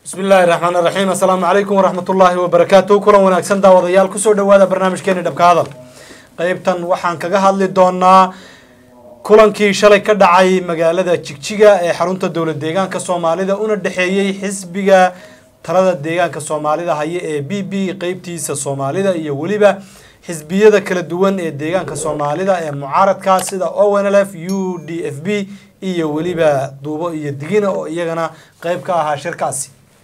bismi illaahi raxmaan raxiim assalaamu calaykum waraxmat ullaahi wabarakaatu kulan wanaagsan daawadayaal kusoo dhawaada barnaamijkeeni dhabka hadal qeybtan waxaan kaga hadli doonaa kulankii shalay ka dhacay magaalada jigjiga ee xarunta dowlad deegaanka soomaalida una dhexeeyey xisbiga talada deegaanka soomaalida haya ee b b qeybtiisa soomaalida iyo weliba xisbiyada kala duwan ee deegaanka soomaalida ee mucaaradka sida onlf u d f b iyo weliba duubo iyo digina oo iyagana qeyb ka ahaa shirkaasi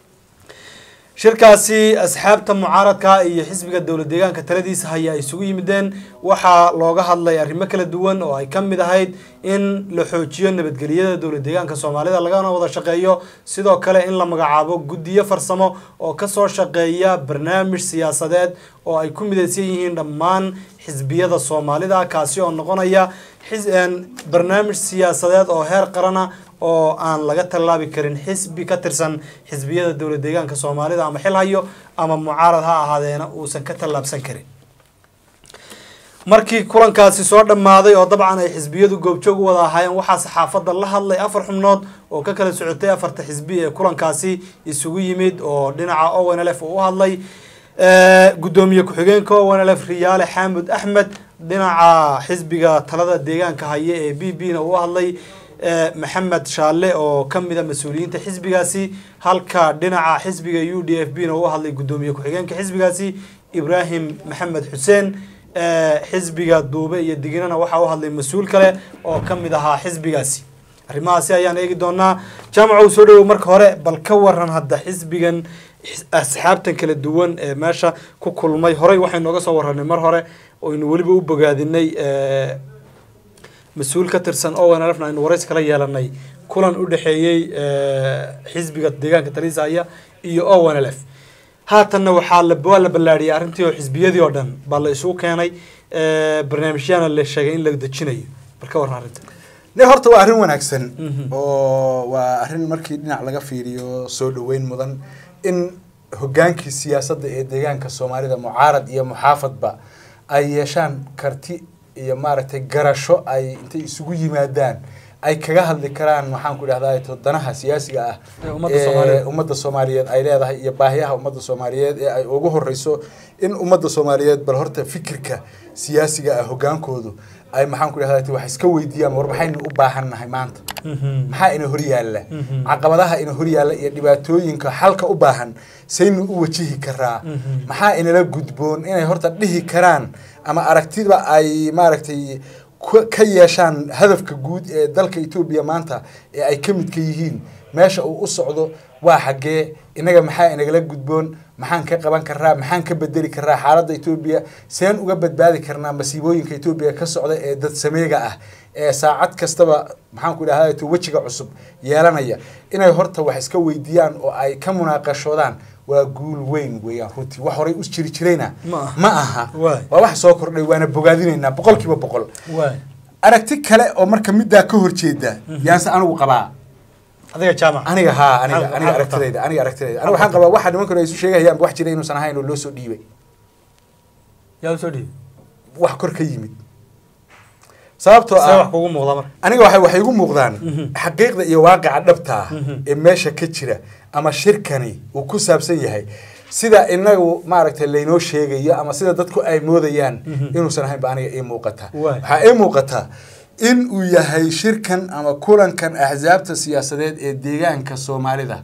shirkaasi asxaabta mucaaradka iyo xisbiga dowlad deegaanka taladiisa haya ay isugu yimideen waxaa looga hadlay arrimo kala duwan oo ay ka mid ahayd in la xoojiyo nabadgelyada dowlad deegaanka soomaalida lagana wada shaqeeyo sidoo kale in la magacaabo guddiyo farsamo oo kasoo shaqeeya barnaamij siyaasadeed oo ay ku midaysan yihiin dhammaan xisbiyada soomaalida kaasi oo noqonaya barnaamij siyaasadeed oo heer qarana oo aan laga tallaabi karin xisbi ka tirsan xisbiyada dowlad deegaanka soomaalida ama xil hayo ama mucaarad ha ahaadeena uusan ka tallaabsan karin markii kulankaasi soo dhammaaday oo dabcan ay xisbiyadu goobjoog u wada ahaayeen waxaa saxaafadda la hadlay afar xubnood oo ka kala socotay afarta xisbi ee kulankaasi isugu yimid oo dhinaca onlf uu u hadlay guddoomiye ku-xigeenka onlf riyaale xaamud axmed dhinaca xisbiga talada deegaanka haya ee b b na uu u hadlay maxamed shaale oo ka mid a mas-uuliyiinta xisbigaasi halka dhinaca xisbiga u d f b na uu hadlay guddoomiye ku-xigeenka xisbigaasi ibraahim maxamed xuseen xisbiga duube iyo diginana waxaa u hadlay mas-uul kale oo ka mid ahaa xisbigaasi arrimahaasi ayaan eegi doonaa jaamaca uu soo dhawow marka hore bal ka waran hadda xisbigan asxaabtan kala duwan ee meesha ku kulmay horey waxaynu oga soo waranay mar hore oynu weliba u bogaadinay mas-uul ka tirsan onlfna aynu waraysi kala yeelanay kulan u dhexeeyey xisbiga deegaanka talisaya iyo onlf haatanna waxaa waa la ballaadhiyay arrintii oo xisbiyadii oo dhan baa la isugu keenay barnaamijyaana la sheegay in la dejinayo bal ka warran arrinta ne horta waa arrin wanaagsan oo waa arrin markii dhinac laga fiiriyo soo dhaweyn mudan in hogaankii siyaasadda ee deegaanka soomaalida mucaarad iyo muxaafadba ay yeeshaan karti iyo maaragtay garasho ay intay isugu yimaadaan ay kaga hadli karaan waxaan ku idhahdaa danaha siyaasiga ah ee ummadda soomaaliyeed ay leedahay iyo baahiyaha ummadda soomaaliyeed ee ay ugu horeyso in ummadda soomaaliyeed bal horta fikirka siyaasiga ah hogaankoodu ay maxaan ku idhahdaa wax iska weydiiyaan war maxaynu u baahannahay maanta maxaa ina horyaalla caqabadaha ina horyaalla iyo dhibaatooyinka xalka u baahan saynu u wajihi karaa maxaa inala gudboon inay horta dhihi karaan ama aragtiba ay maaragtay ka yeeshaan hadafka guud ee dalka etoobiya maanta ee ay ka midka yihiin meesha uu u socdo waa xaggee innaga maxaa inagala gudboon maxaan ka qaban karaa maxaan ka bedeli karaa xaaladda etoobiya seen uga badbaadi karnaa masiibooyinka etoobiya ka socda ee dad sameega ah ee saacad kastaba maxaan ku idhahda wejiga cusub yeelanaya inay horta wax iska weydiiyaan oo ay ka munaaqashoodaan waa guul weyn weeyaan runtii wax horay u jiri jirayna ma aha waa wax soo kordhay waana bogaadinaynaa boqol kiiba boqol aragti kale oo marka middaa ka horjeeda yaanse anigu qabaa adiga jaamac aniga haa aniga aniga aragtidayda aniga aragtidayda aniga waxaan qabaa waxa nimankan ay isu sheegayaan wax jira inuusan ahayn oo loo soo dhiibay yaa usoo dhiibay wax kor ka yimid sababtoo see wax ah kugu muuqda marka aniga waxay waxay igu muuqdaan xaqiiqda iyo waaqica dhabta ah ee meesha ka jira ama shirkani uu ku saabsan yahay sida inagu maaragtay laynoo sheegayo ama sida dadku ay moodayaan inuusan ahayn ba aniga ii muuqata Waay. waxaa ii muuqata in uu yahay shirkan ama kulankan axsaabta siyaasadeed ee deegaanka soomaalida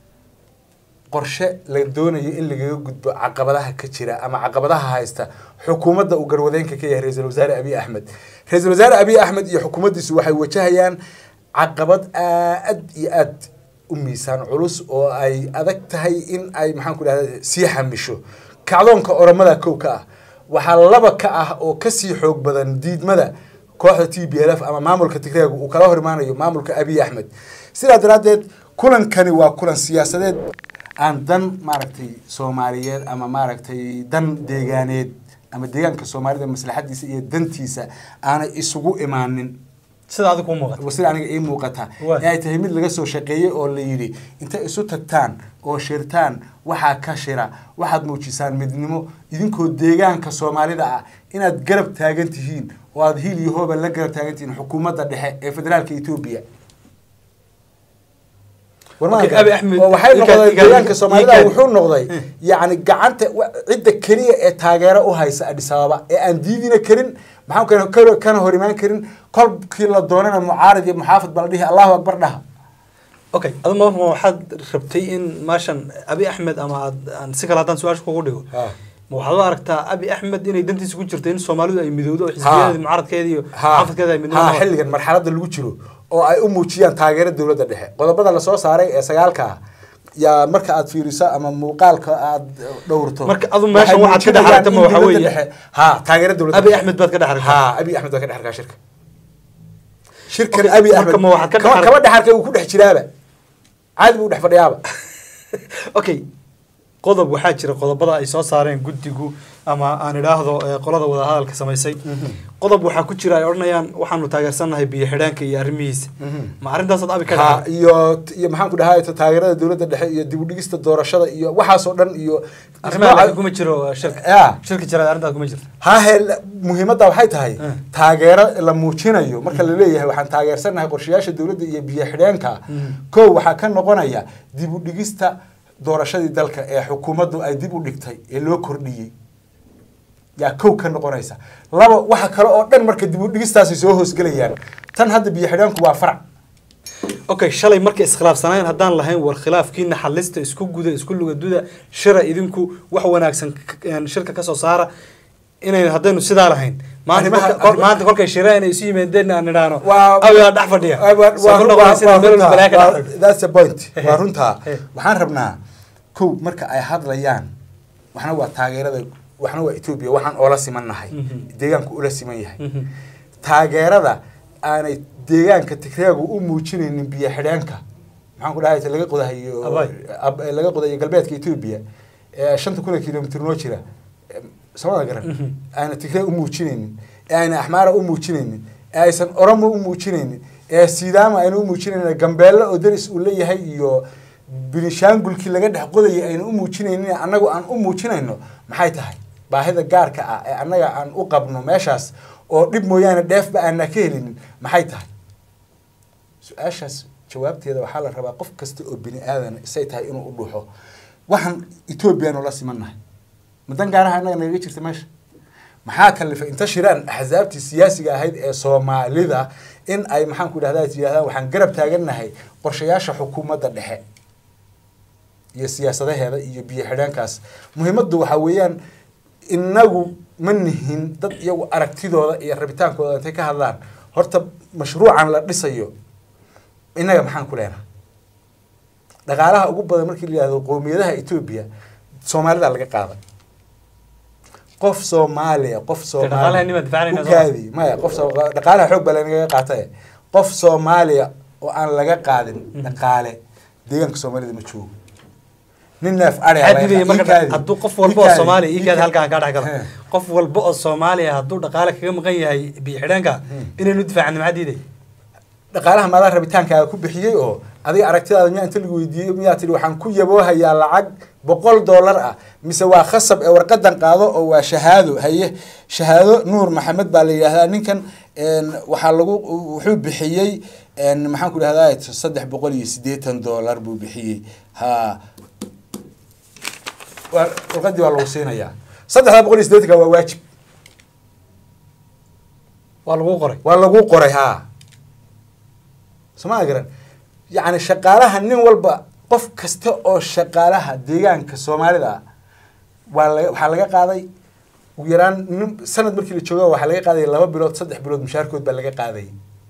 qorshe la doonayo in lagaga gudbo caqabadaha ka jira ama caqabadaha haysta xukuumadda uu garwadeenka ka yahay ra-iisul wasaare abiy axmed ra-iisul wasaare abiy axmed iyo xukuumaddiisu waxay wajahayaan caqabad aad iyo aad u miisaan culus oo ay adag tahay in ay maxaan ku dhahda sii xamisho kacdoonka oromada kow ka ah waxaa laba ka ah oo kasii xoog badan diidmada kooxda t b l f ama maamulka tigreega uu kala hor imaanayo maamulka abiy axmed sidaa daraaddeed kulankani waa kulan siyaasadeed aan dan maaragtay soomaaliyeed ama maaragtay dan deegaaneed ama deegaanka soomaalida maslaxadiisa iyo dantiisa aanay isugu imaanin sida adiga kuu muuqata sida aniga ii muuqata Waay. ee ay tahay mid laga soo shaqeeyey oo la yidhi intay isu tagtaan oo shirtaan waxaa ka shira waxaad muujisaan midnimo idinkoo deegaanka soomaalida ah inaad garab taagan tihiin oo aad hiil iyo hooba la garab taagan tihiin xukuumadda dhexe ee federaalka etoobiya Okay, Abiy Ahmed- oo waxay ii noqdeen kaadi- deegaanka ii soomaalida kaadi. wuxuu noqday yacni gacanta wa- cidda keliya ee taageero u haysa Addis Ababa ee aan diidina karin maxaa kana kana- kana hor imaan karin kolkii la doonana mucaarad iyo muxaafid baa la dhihi allahu akbar dhaha okay adu ma ma waxaad rabtay in meeshan abi axmed ama aad aan si kale haddaan su-aasha kugu dhigo Ha. ma waxaad u aragtaa abi axmed inay dantiisa ku jirto in soomaalidu ay midowdo oo xisbiyadeedi mucaaradkeeda iyo ha xaafadkeeda ay ha midnimo xilligan marxaladda lagu jiro oo ay u muujiyaan taageero dowladda dhexe qodobada lasoo saaray ee sagaalka ah yaa marka aad fiiriso ama muuqaalka aad dhowrto Marka adu meeshan waxay waxaad ka dhex muujinayaan aragta ma in waxa dowladda weeye- dhexe- ha taageero dowladda abi dhexe. axmed baad ka dhex aragtaa ha abi axmed baa ka dhex arkaa shirka shirkan Okay, abi marka axmed ma waxaad ka dhex kama arag- kama dhex arkay uu ku dhex jiraaba caadi buu dhex fadhiyaaba okay qodob waxaa jira qodobada ay soo saareen guddigu ama aan idhaahdo eh, qolada wadahadalka samaysay qodob waxaa ku jira ay odhanayaan waxaanu taageersannahay biyo xidhaanka iyo arrimihiisa ma arrintaasaad abi ka ha dhex iyo iyo maxaan ku dhahay taageerada dowladda dhexe iyo dib u dhigista doorashada iyo waxaasoo dhan iyo arrimaha laakiin kuma jiro eh, shirka Ya. shirka jira arrintaas kuma jirto hahe muhiimadda waxay tahay Mm. taageero la muujinayo marka la leeyahay waxaan taageersanahay qorshayaasha dowladda iyo biyo xidheenka Mm. kow waxaa ka noqonaya dib u dhigista doorashadii dalka ee xukuumaddu ay dib u dhigtay ee loo kordhiyey yaa kow ka noqonaysa laba waxa kale oo dhan marka dib u dhigistaasi soo hoosgelayaan tan hadda biyo xidheenku waa farac okay shalay markay iskhilaafsanayeen haddaan lahayn war khilaafkiina xalista isku guda isku lugaduda shira idinku wax wanaagsan k- een, shirka kasoo saara inayn haddaynu sidaa lahayn maanta Arrimaha- kolka- kol- maanta kolkay shireen ay isu yimaadeen aan idhaahno Waa- awigaa dhex fadhiya Waa- waa- Soo ku waa- noqonaysa waa inay meel walba runtaa. balaa ka dhex Waa- fadhiyo. that's the point waa runtaa Eh. waxaan rabnaa kow marka ay hadlayaan waxna waa taageerada waxna waa etoobiya waxaan oola siman nahay Mhm. deegaanku ula siman yahay Mhm. taageerada aanay deegaanka tigreegu u muujinaynin biyo xidheenka maxaan ku dhahay ta laga qodahayo Abay. ab- ee laga qodayo galbeedka etoobiya ee shanta kun ee kilomitr noo jira ee, samada garan Mhm. aana tigree u muujinaynin ee ayna axmaara u muujinaynin ee aysan oromo u muujinaynin ee sidaama ayna u muujinaynin gambeelle oo deris uu leeyahay iyo binishaangulkii laga dhex qodayay ayna u muujinaynin annagu aan u muujinayno maxay tahay baahida gaarka ah ee annaga aan u qabno meeshaas oo dhib mooyaane dheefba aanna ka helinin maxay tahay su-aashaas jawaabteeda waxaa la rabaa qof kasta oo bini aadan isay tahay inuu u dhuuxo waxaan etoobiyaanu la simannahay madan gaaraha annaga nagaga jirta meesha maxaa kalifay inta shiraan axsaabtii siyaasiga ahayd ee soomaalida in ay maxaan ku idhahdaa yidhahdaan waxaan garab taagannahay qorshayaasha xukuumadda dhexe iyo siyaasadaheeda iyo biyo xidheenkaas muhiimaddu waxaa weeyaan inagu ma nihin dad iyagu aragtidooda iyo rabitaankooda intay ka hadlaan horta mashruucan la dhisayo innaga maxaan ku leenahay dhaqaalaha ugu badan markii la yihahdo qowmiyadaha etoobiya soomaalida laga qaaday qof soomaaliya qof dhaqaalaha nima difaacnayna soo- ukaadi maya qof soo- dhaqaalaha xoog baa lanaga qaatay qof soomaaliya oo aan laga qaadin dhaqaale deegaanka soomaalida ma joogo nin neef adhiga Maxaa laga diidaya qaa- marka ikaadi, hadduu qof walba oo ikaadi, Soomaaliya ii kaadi ikaadi. halkaan kaa dhex galo He. qof walba oo Soomaaliya hadduu dhaqaale kaga maqan yahay biyo xidhaanka inaynu difaacno maxaa diiday dhaqaalaha maadaa rabitaankaaga ku bixiyey oo adiga aragtidaada miyaa inta lagu weydiiyey miyaa tihi waxaan ku yaboohayaa lacag boqol dollar ah mise waa khasab ee warqadan qaado oo waa shahaado haye shahaado nuur maxamed baa la yidhaahdaa ninkan een, waxaa lagu wuxuu bixiyey een, maxaan ku idhahdaa saddex boqol iyo siddeetan dollar buu bixiyey ha waa warqadii waa lagu siinayaa saddexda boqol iyo siddeetanka waa waajib waa lagu qoray waa lagu qoray haa somaa garan yacni shaqaalaha nin walba qof kasta oo shaqaalaha deegaanka soomaalida ah waa laga waxaa laga qaaday ugu yaraan nin sanad markii la jooga waxaa laga qaaday laba bilood saddex bilood mushaarkood baa laga qaaday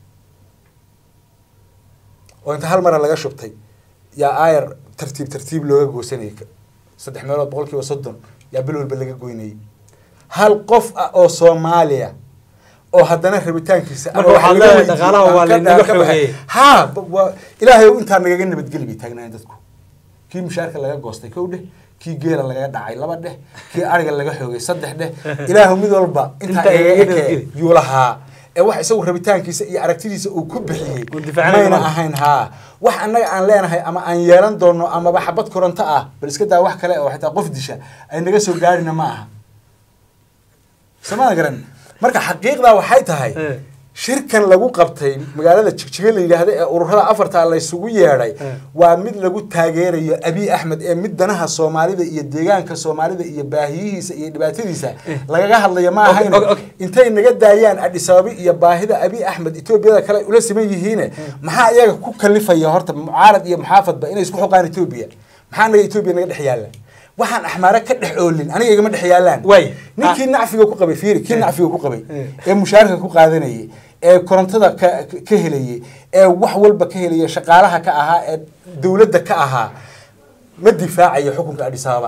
oo inta hal mara laga shubtay yaa aayar tartiib tartiib looga goosanayay saddex meelood boqol kiiba soddon yaa bil walba laga goynayay hal qof ah oo soomaaliya oo haddana rabitaankiisa Marka ama waxaad wax laga leedahay weydiiyey dhaqaalaha aan waa ka- laynaga aan ka baxay. xogeeyey. haa ba- waa- ilaahay ow intaa nagaga nabadgeli bay taagnaayeen dadku kii mushaarka laga goostay kow dheh kii geela lagaga dhacay laba dheh kii ariga laga xoogay saddex dheh ilaahu mid walba intaa Intaa igaga igaga ekee nabadgeli. yuu lahaa ee wax isagu rabitaankiisa iyo aragtidiisa uu ku bixiyey Uu difaacanayo mayna maaha. ahayn haa wax annaga aan leenahay ama aan yeelan doono amaba xabad koronto ah bal iska daa wax kale oo xitaa qof disha ay naga soo gaarina ma aha samada garan marka xaqiiqdaa waxay tahay Eh. shirkan lagu qabtay magaalada jigjiga la yidhaahda ee ururada afarta laysugu yeedhay Eh. waa mid lagu taageerayo abiy axmed ee mid danaha soomaalida iyo deegaanka soomaalida iyo baahiyihiisa iyo dhibaatadiisa lagaga hadlaya ma Okay, ahayn okay, okay. intay naga daayaan adhis ababa iyo baahida abiy axmed etoobiyada kale ula siman yihiine maxaa iyaga ku kalifaya horta mucaarad iyo muxaafadba inay isku xoqaan etoobiya maxaa naga etoobiya naga dhex yaalla waxaan axmaare ka dhex oolin aniga igama dhex yaallaan Waay. ninkii nacfiga ku qabay fiiri kii nacfiga ku qabay Eh. ee mushaarka ku qaadanayay ee korontada ka ka helayay ee wax walba ka helaya shaqaalaha ka ahaa ee dowladda ka ahaa ma difaacayo xukunka adhis ababa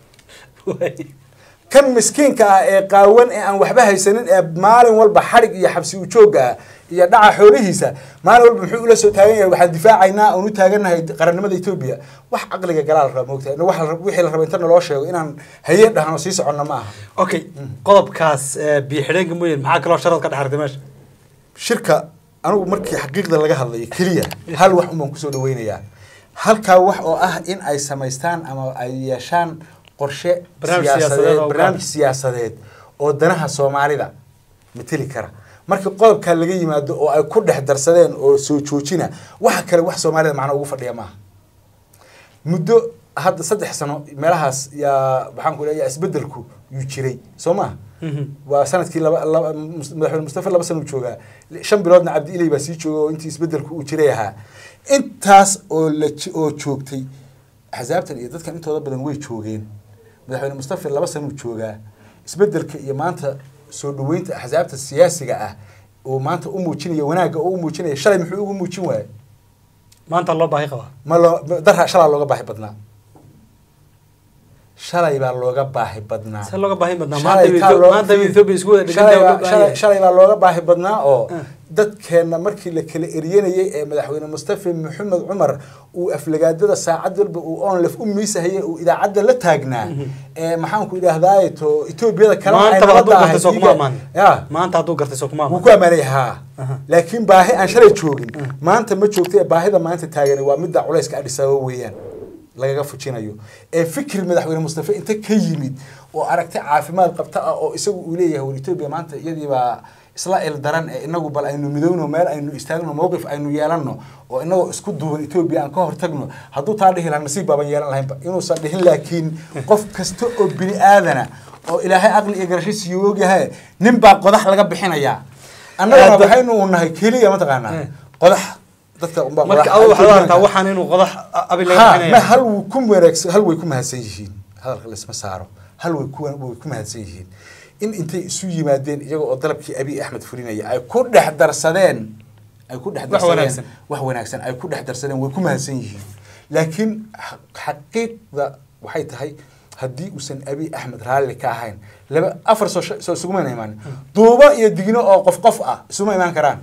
kan miskiinka ah ee qaawan ee aan waxba haysanin ee maalin walba xadhig iyo xabsi ujoogga ah iyo dhaca xoolihiisa maalin walba muxuu ula soo taagan yahay waxaan difaacaynaa oon u taagannahay qarannimada etoobiya wax caqliga galaa la raba moogtahay wax la rab- wixii la raba inta naloo sheego inaan haye dhahno sii soconna ma aha okay qodobkaas eh, biyo xidheenka mooyeen maxaa kaloo sharad ka dhex artay meesha shirka anigu markii xaqiiqda laga hadlayo keliya hal wax unbaan kusoo dhaweynayaa halkaa wax oo ah in ay samaystaan ama ay yeeshaan qorshe Barnaamij siyaasadeed siyaasadeed oo barnaamij gaar. siyaasadeed oo danaha soomaalida mateli kara marka qodobkaa laga yimaado oo ay ku dhex darsadeen oo soo joojina waxa kale wax soomaalida macno ugu fadhiya maaha muddo hadda saddex sano meelahaas yaa maxaan ku leeyahay isbedelku yuu jiray soo maha waa sanadkii laba laba mus- madaxweyne mustafa laba sano uu joogaa shan biloodna cabdi ilay baa sii jooga oo intii isbedelku uu jiray ahaa intaas oo la ji- oo joogtay axsaabtan iyo dadkan intooda badan way joogeen madaxweyne mustafa laba sano uu joogaa isbedelka iyo maanta soo dhaweynta axsaabta siyaasiga ah oo maanta u muujinaya wanaagga oo u muujinaya shalay muxuu ugu muujin waayay maanta loo baahi qabaa ma loo darha shalaa looga baahi badnaa shalay baa looga baahi badnaa see looga baahi badnaa Shalay maanta kaa Etho- loo- maanta Ethiopia isku wada shalay dhiganta baa- shalay- shalay baa looga baahi badnaa oo dadkeenna markii la kala eryanayay ee madaxweyne mustafa maxamed cumar uu aflagaadada saacad walba uu onlef u miisahayay uu idaacadda la taagnaa ee maxaanku idhaahdaaye to etoobiyada kale ay maanta hadduu nabadda gartay soo kuma ahayd amaan ya maanta hadduu gartay soo kuma wuu amaan ku ammaanay haa laakiin baahi aan shalay joogin maanta ma joogta ee baahida maanta taagani waa midda culayska adhis ababa weeyaan lagaga fujinayo ee fikir madaxweyne mustafa inta ka yimid oo aragti caafimaad qabta ah oo isagu uu leeyahay war etoobiya maanta iyadii baa isla il daran ee inagu bal aynu midowno meel aynu istaagno mowqif aynu yeelanno oo inagoo isku duuban etoobiya aan ka hortagno hadduu taa dhihi lahaa nasiib baaban yeelan lahaynba inuusan dhihin laakiin qof kasta oo bini aadana oo ilaahay aqli iyo garasho siiyo ogyahay nin baa qodax laga bixinayaa annagana Hadda- waxaynu nahay keliya mataqaanaa Eh. qodax dadka unbaa marka qodax- adu waxaad u aragtaa Etoobiyaanka. waxaan inuu qodax abi laga ha ma bixinaya hal wuu ku wanaagsan hal way ku mahadsan yihiin hadalka laisma saaro hal way ku way ku mahadsan yihiin in intay isu yimaadeen iyaga oo dalabkii abiy axmed fulinaya ay ku dhex darsadeen ay ku dhex Wax darsadeen wanaagsan. wax wanaagsan ay ku dhex darsadeen way ku mahadsan yihiin laakiin xa- xaqiiqda waxay tahay haddii uusan abiy axmed raalli ka ahayn laba afar soo soo isuguma imaan duubo iyo digno oo qof qof ah isuma imaan karaan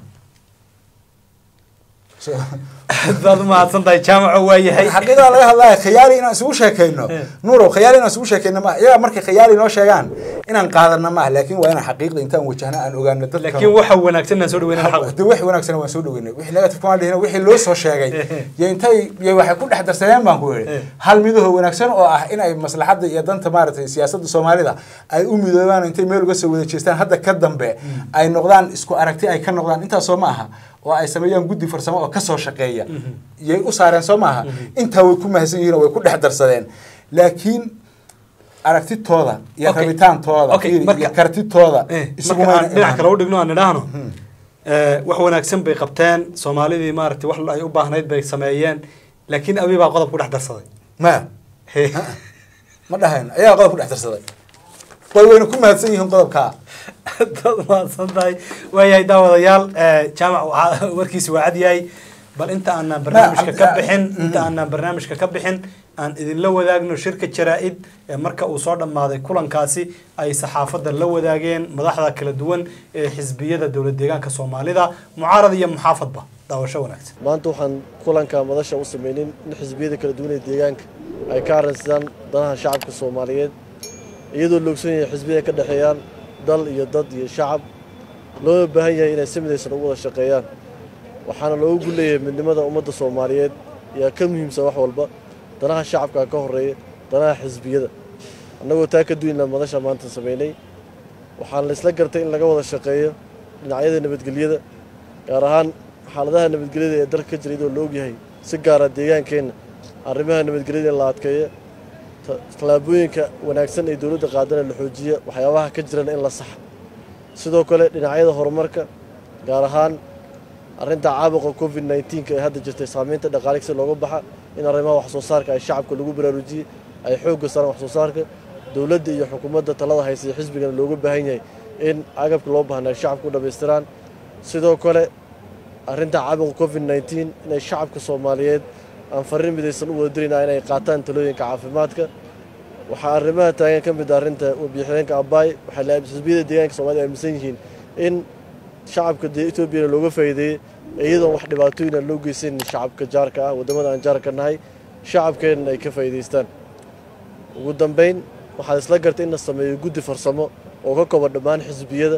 So- baad u mahadsan tahay jaamaco waa yahay xaqiiqada laga hadlaya khiyaali inaan isugu sheekayno Eh. nuurow khiyaali inaan isugu sheekayno ma iyaga markay khiyaali noo sheegaan inaan qaadana maaha laakiin waa inaan xaqiiqda intaan wajahna aan ogaano dadka laakiin waxa wanaagsan inaan soo dhaweynaa xaq de wixii wanaagsan waan soo dhaweynay wixii negative kuma dhihin wixii loo soo sheegay iyo intay iyo waxay ku dhex darsadeen baan ku Eh. yidhi hal midaho wanaagsan oo ah in ay maslaxadda iyo danta maaragtay siyaasadda soomaalida ay u midoobaan intay meel uga soo wada jeestaan hadda ka dambe ay noqdaan isku aragti ay ka noqdaan intaasoo ma aha oo ay sameeyaan guddi farsamo oo kasoo shaqeeya yay u saareen soo maaha intaa way ku mahadsan yihiin oo way ku dhex darsadeen laakiin aragtitooda iyo Okay. rabitaantooda Okay, fiiri, marka- iyo kartitooda Eh, isuguma marka aan ayna dhinac imaan. kale u dhigno aan idhaahno eh, wax wanaagsan bay qabteen soomaalidii maaragtay wax ay u baahnayd bay sameeyeen laakiin abi baa qodob ku dhex darsaday maya ma dhahayn ayaa qodob ku dhex darsaday way wayna ku mahadsan yihiin qodobkaa dad mahadsan tahay waayahay daawadayaal eh, jaamac waxaa- warkiisi waa cad yahay bal inta aanan barnaamijka ka cabdi- bixin mm. inta aanan barnaamijka ka bixin aan idinla wadaagno shirka jaraa-id ee marka uu soo dhammaaday kulankaasi ay saxaafadda la wadaageen madaxda kala duwan ee xisbiyada dowlad deegaanka soomaalida mucaarad iyo muxaafadba daawasho wanaagsan maanta waxaan kulanka madasha u sameynin in xisbiyada kala duwan ee deegaanka ay ka arrinsadaan danaha shacabka soomaaliyeed iyadoo la ogson yahay xisbiyada ka dhexeeyaan dal iyo dad iyo shacab loona baahan yahay inay si midaysan ugu wada shaqeeyaan waxaana loogu gulleeyahay midnimada ummadda soomaaliyeed yaa ka muhiimsan wax walba danaha shacabka ka horeeya danaha xisbiyada annagoo taa ka duwayna madasha maanta sameynay waxaan la isla gartay in laga wada shaqeeyo dhinacyada nabadgelyada gaar ahaan xaaladaha nabadgelyada ee dalka ka jira iyadoo la ogyahay si gaara deegaankeenna arrimaha nabadgelyada in la adkeeyo ta- tallaabooyinka wanaagsan ee dowladda qaadana la xoojiya waxyaabaha ka jirana in la saxa sidoo kale dhinacyada horumarka gaar ahaan arrinta caabuqa covid 19 ee hadda jirtay saamaynta dhaqaale si looga baxa in arrimaha wax soo saarka ay shacabka lagu baraarujiyey ay xoogga saaraan wax soo saarka dowladda iyo xukuumadda talada haysa iyo xisbigana looga baahan yahay in agabka loo baahnaa ay shacabka u dhammaystiraan sidoo kale arrinta caabuqa covid 19 inay shacabka soomaaliyeed aan farriin midaysan u wada dirayna inay qaataan talooyinka caafimaadka waxaa arrimaha taagan ka mid ah arrinta warbixineenka abaay waxay la xisbiyada deegaanka soomaalida aaminsan yihiin in shacabka dee etoobiyana looga faa'iideeyey iyadoon wax dhibaatooyin aan loo geysan shacabka jaarka ah waddamada aan jaarka nahay shacabkeenna ay ka faa'iidaystaan ugu dambayn waxaad isla gartay in la sameeyo guddi farsamo oo ka kooban dhammaan xisbiyada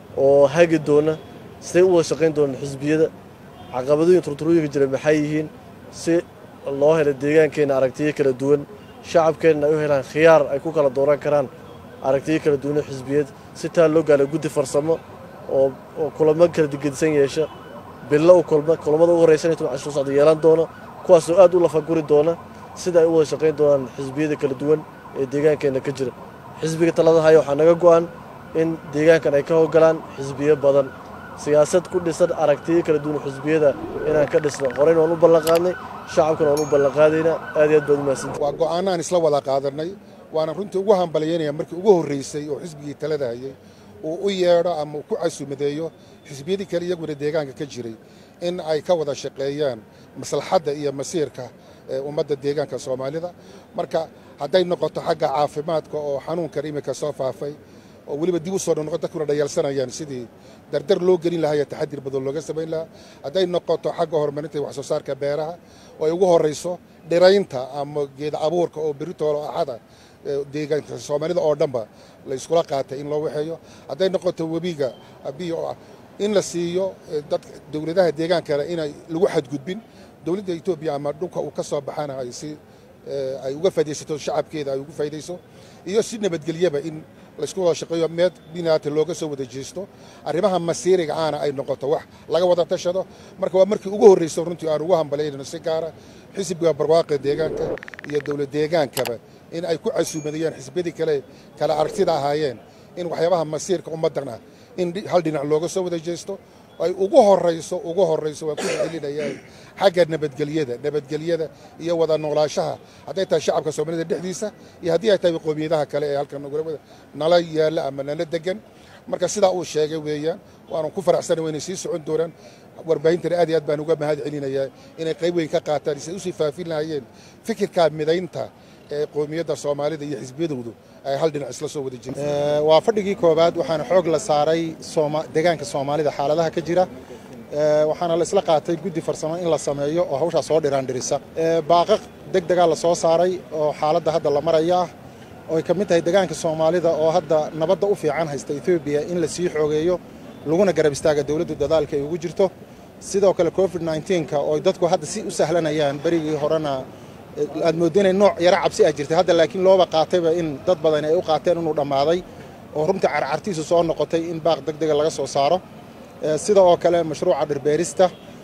oo hagi doona siday u wada shaqayn doonaan xisbiyada caqabadooyin turturooyinka jira maxay yihiin si loo helo deegaankeenna aragtiyo kala duwan shacabkeenna ay u helaan khiyaar ay ku kala dooran karaan aragtiyo kala duwan oo xisbiyad si taa loo gaalo guddi farsamo oo oo kulamo kala digedisan yeesha bilo u kulma kulamada ugu horeysan intuu casho socda yeelan doona kuwaasoo aad u lafaguri doona sida ay u wada shaqayn doonaan xisbiyada kala duwan ee deegaankeenna ka jira xisbiga talada haya waxaa naga go-an in deegaankan ay ka howgalaan xisbiyo badan siyaasad ku dhisan aragtiyo kala duwan xisbiyada inaan ka dhisno horeyna waan u ballanqaadnay shacabkana waan u ballanqaadaynaa aad iyo aad baad umahadsantahay waa go'aanaan isla wada qaadanay waana runtii ugu hambalyaynaya markii ugu horreysay oo xisbigii talada hayay uu u yeedho ama uu ku casuumadeeyo xisbiyadii kale iyaguna deegaanka ka jiray in ay ka wada shaqeeyaan maslaxadda iyo masiirka ee ummadda deegaanka soomaalida marka hadday noqoto xagga caafimaadka oo xanuunkan iminka soo faafay oo weliba dib u soo noqon dadkuna dhayalsanayaan sidii dardar loo gelin lahaa iyo taxadir badan looga samayn lahaa hadday noqoto xagga horumarinta wax soo saarka beeraha oo ay ugu horrayso dhiraynta ama geed abuurka oo beritoolo axada ee deegaanka soomaalida oo dhanba la iskula qaatay in loo waxeeyo hadday noqoto webiga biyo oo ah in la siiyo eh, dadka dowladaha deegaankana inay lagu xadgudbin dowladda etoobiya ama dhulka uu ka soo baxana ay si eh, ay uga faa'idaysato shacabkeeda ay ugu faa'idayso iyo si nabadgelyaba in laysku wada shaqeeyo meed binaata looga soo wada jeesto arrimaha masiiriga aana ay noqoto wax laga wada tashado marka waa markii ugu horreysa runtii aan ugu hambalyayno si gaara xisbiga barwaaqa deegaanka iyo dowlad deegaankaba in ay ku casuumadayaan xisbiyadii kale kala aragtida ahaayeen in waxyaabaha masiirka ummaddan ah in dhi- hal dhinac looga soo wada jeesto ay ugu horrayso ugu horrayso waa ku celinayaan xagga nabadgelyada nabadgelyada iyo wada noolaashaha hadday tahay shacabka soomaalida dhexdiisa iyo haddii ay tahay qowmiyadaha kale ee halkan nagula wada nala yaalla ama nala degan marka sidaa uu sheegay weeyaan waanu ku faraxsana waynay sii socon doonaan warbaahintana aad iyo aad baan uga mahad celinayaa inay qayb weyn ka qaataan si ay usii faafin lahaayeen fikirka midaynta ee qowmiyadda soomaalida iyo xisbiyadoodu ay hal dhinac isla soo wada jireen Ee, waa fadhigii koowaad waxaana xoog la saaray Sooma- deegaanka soomaalida xaaladaha ka jira Ee, waxaana la isla qaatay guddi farsamo in la sameeyo oo hawshaa soo dhiraandhirisa Ee, baaqaq deg degaa la soo saaray oo xaaladda hadda la maraya ah oo ay ka mid tahay deegaanka soomaalida oo hadda nabadda u fiican haysta etoobiya in la sii xoogeeyo laguna garab istaaga dowladdu dadaalka ay ugu jirto sidoo kale covid 19ka oo ay dadku hadda si u sahlanayaan berigii horena aad mooddo inay nooc yaro cabsi ah jirtay hadda laakiin looba qaatayba in dad badan ay u qaateen inuu dhammaaday oo runtii carcartiisu soo noqotay in baaq deg dega laga soo saaro Ee, sida oo kale mashruuca dhirbeerista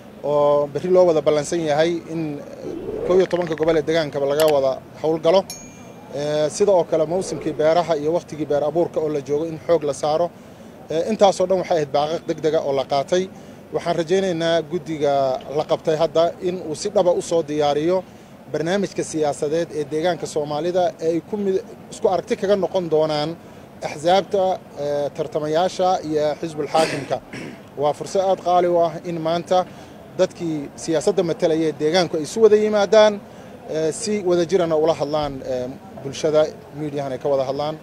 oo berri loo wada ballansan yahay in kow iyo tobanka gobol ee degaankaba laga wada howlgalo Ee, sida oo kale mawsimkii beeraha iyo wakhtigii beer abuurka oo la joogo in xoog la saaro Ee, intaasoo dhan waxay ahayd baaqaq deg dega oo la qaatay waxaan rajaynaynaa guddiga la qabtay hadda in uu si dhaba u soo diyaariyo barnaamijka siyaasadeed ee deegaanka soomaalida ee ay ku mid isku aragti kaga noqon doonaan axsaabta ee, tartamayaasha iyo xisbulxaakimka waa fursad aad qaali u ah in maanta dadkii siyaasadda matalaya ee deegaanku ay isu wada yimaadaan ee, si wada jirana ula hadlaan ee, bulshada miidiyahan ay ka wada hadlaan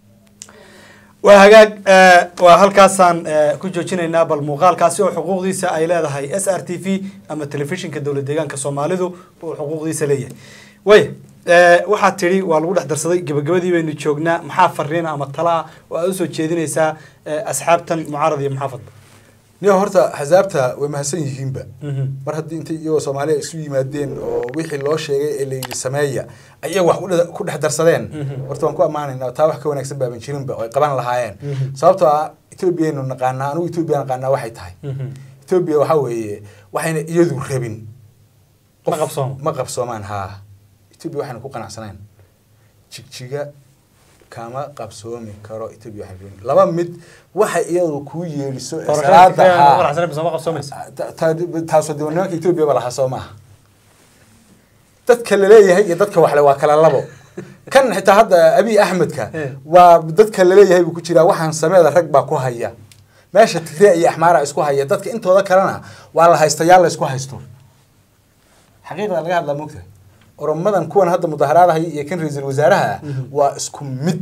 waa hagaag eh, waa halkaasaan eh, ku joojinaynaa bal muuqaalkaasi oo xuquuqdiisa ay leedahay s r t v ama telefishinka dowlad deegaanka soomaalidu uu xuquuqdiisa leeyahay way eh, waxaad tidhi waa lagu dhex darsaday gebagabadii baynu joognaa maxaa fariina ama talaa oo aad usoo jeedinaysaa eh, asxaabtan mucaarad iyo muxaafadba niyo horta axsaabta way mahadsan yihiinba mar haddii intay iyagoo soomaaliya isu yimaadeen oo wixii loo sheegay ee layidhi sameeya ayaga wax ku dhe- ku dhex darsadeen horta waan ku ammaanaynaa taa wax ka wanaagsan baaban jirinba oo ay qaban lahaayeen sababtoo ah etoobiyaynu naqaanaa anugu etoobiya naqaanaa waxay tahay etoobiya waxaa weeye waxayna iyadu rabin qof- Ma qabsoomo. ma qabsoomaan haa etoobiya waxayna ku qanacsanayn jigjiga kama qabsoomi karo etoobiya waxay rabin laba mid waxa iyadu kuu yeeliso ee salaada haa ma qabsoomaysa Ta- ta- taasoo de nimanka etoobiya ba lahaa soo maaha dadka laleeyahay iyo dadka waxle waa kala labo kan xitaa hadda abiy axmedka Eh. waa dadka laleeyahay buu ku jiraa waxaan sameeda rag baa ku haya meesha tigre iyo axmaara isku haya dadka intooda kalena waa la haystayaal la isku haysto xaqiiqda laga hadlaa moogta oromadan kuwan hadda mudaharaadahay iyo kan ra-iisul wasaaraha ah waa isku mid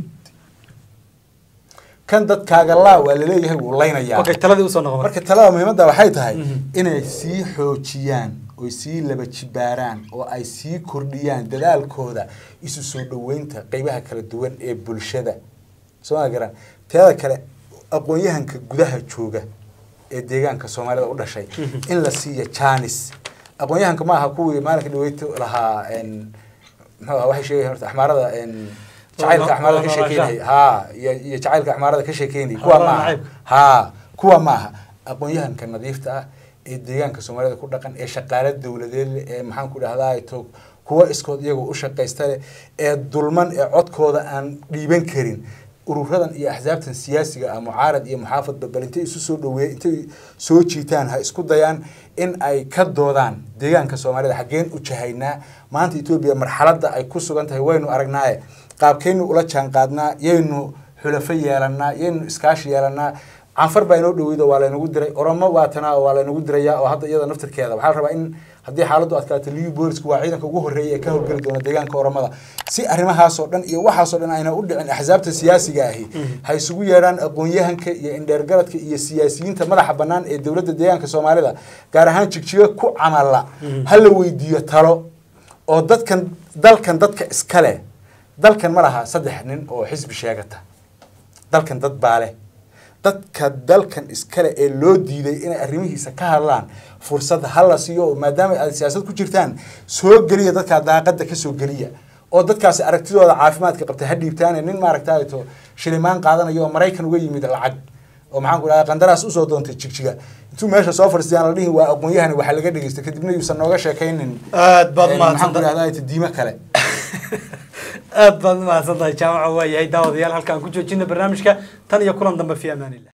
kan dadkaaga laa waa laleeyahay wuu laynayaa okay taladii usoo noqo marka talada muhiimadda waxay tahay Mhm. inay sii xoojiyaan oy sii laba jibaaraan oo ay sii kordhiyaan dadaalkooda isu soo dhoweynta qeybaha kala duwan ee bulshada soo ma garan teeda kale aqoon-yahanka gudaha jooga ee deegaanka soomaalida u dhashay in la siiyo janis aqoon-yahanka ma aha kuwii maalinka dhaweyto lahaa en, muxuu aha waxay sheegayan horta axmaarada en, jacaylka axmaarada ka sheekeynaya haa iyo iyo jacaylka axmaarada ka sheekeynaya kuwa ma aha nacaybka. haa kuwa ma aha aqoon-yahanka nadiifta ah ee deegaanka soomaalida ku dhaqan ee shaqaale dowladeed leh ee maxaan ku dhahdaa to kuwa iskood iyagoo u shaqaysta leh ee dulman ee codkooda aan dhiiban karin ururadan iyo axsaabtan siyaasiga ah mucaarad iyo muxaafadba bal intay isu soo dhaweey intay soo jiitaan ha isku dayaan in ay ka doodaan deegaanka soomaalida xaggeen u jahaynaa maanta etoobiya marxaladda ay ku sugan tahay waynu aragnaaye qaabkaynu ula jaan qaadnaa yaynu xulafo yeelanaa yaynu iskaashi yeelanaa canfar baa inoo dhaweydo waa laynagu diray oromo waatanaa waa laynagu diraya oo hadda iyada naftirkeeda waxaa la rabaa in haddii xaaladdu adkaato liu boolisku waa ciidanka ugu horreeya ee ka howlgeli doona deegaanka oromada si arrimahaasoo dhan iyo waxaasoo dhan ayna u dhicin axsaabta siyaasiga ahi ha isugu yeedhaan aqoon-yahanka iyo indheergaradka iyo siyaasiyiinta madaxa bannaan ee dowladda deegaanka soomaalida gaar ahaan jigjiga ku camala ha la weydiiyo talo oo dadkan dalkan dadka iska leh dalkan ma laha saddex nin oo xisbi sheegata dalkan dad baa leh dadka dalkan iskale ee loo diiday inay arrimihiisa ka hadlaan fursad hala siiyo oo maadaama aad siyaasad ku jirtaan soo geliya dadkaa daaqada ka soo geliya oo dadkaasi aragtidooda caafimaadka qabta ha dhiibtaane nin maaragtaato shilimaan qaadanayo oo maraykan uga yimid lacag oo maxaan ku dhahaa qandaraas usoo doontay jigjiga intuu meesha soo fadhiistayaan la dhihi waa aqoon-yahan waxaa laga dhegeysta kadibna yuusan nooga sheekaynin aad baad een, maxaan ku mahadsantahay dhahdaa diimo kale aad baad mahadsantahay jaamaca waa yahay daawadayaal halkaan ku joojina barnaamijka tan iyo kulan dambe fi amaanillah